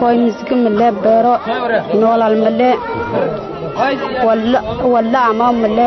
koy misga male beero noolal male walla ama male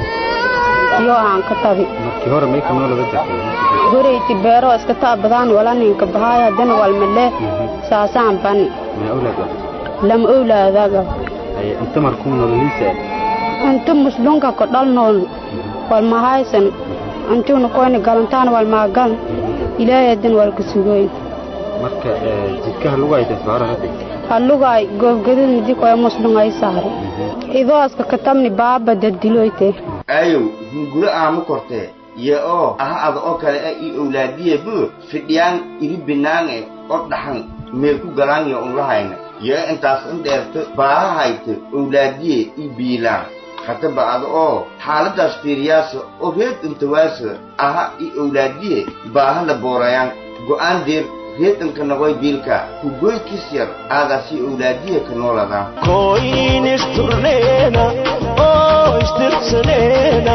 iyo aan ka tabi markii hore may ka noolaba jirtay goreyti beero iska taabadaan wala ninka bahaaya dan wal male saasaan bani ma awlaad ah lam owlaadaga ay inta markuu nololiisa inta muslunka ko dhal nool wal mahaysan intuuna koyna galantaan wal maagal ilaahay dan wal ka sugoyn marka jidkaha lagu hayta isbaara hadda hallugaay goobgadid midi koya muslungay saari idooska katabni baaba dadiloyte ayow hunguro aama kortee yo oo aha ada oo kale ah ii owlaadiye bu fidhiyaan iri binaange oo dhaxan mee ku galaanyo unlahayna yo intaas in dheerto baaha hayto owlaadiye ii biilaan hataba ada oo xaaladaas fiiriyaasa oo reed intawaasa aha ii owlaadiye baaha la boorayaan go'aan deer reedanka nagoy biilka kugoykis yar aadaasi owlaadiye ka nooladaan koinisturneena oo istirsaneena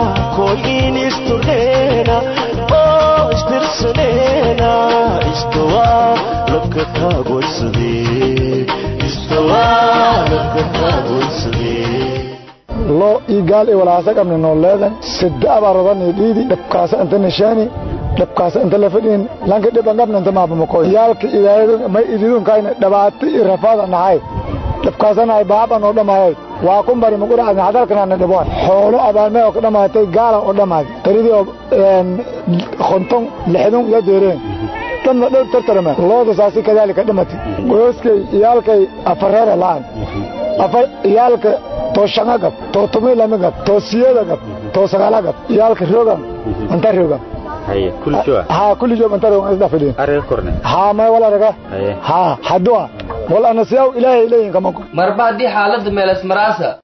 koinisturneena oo istirsaneena istawaa labka taagoysadee istawaa labka taagoysadee loo ii gaal i walaasa qabni nooleedan sida abarodani dhiidi dhabkaasa inta nishaani dhabkaasa inta la fadhiin lanka dhiban qabna inta maabamakoy yaalka ilaahadu may ididunkaayna dhabaati i rafaada nahay dhabkaasanahay baaban oo dhammaayay waa ku bari maquracadna hadalkanaana dhiboon xoolo abaarmee oo ka dhammaatay gaalan oo dhammaad taridii oo konton lixdun la deereen dhanna dhow tartarame looda saasi kadaalika dhamati gooskay iyaalkay afareera la'an afar iyaalka too shanga gab too tumi lami gab too siyada gab too sagaala gab iyaalka rogan anta rogan haye kulli joa haa kulli joog anta rogan isda fidhiin arga korne haa may wala raga haye haa haddua wal anasiyaw ilaahay leeyin kamanko marba haddii xaaladda meelas maraasa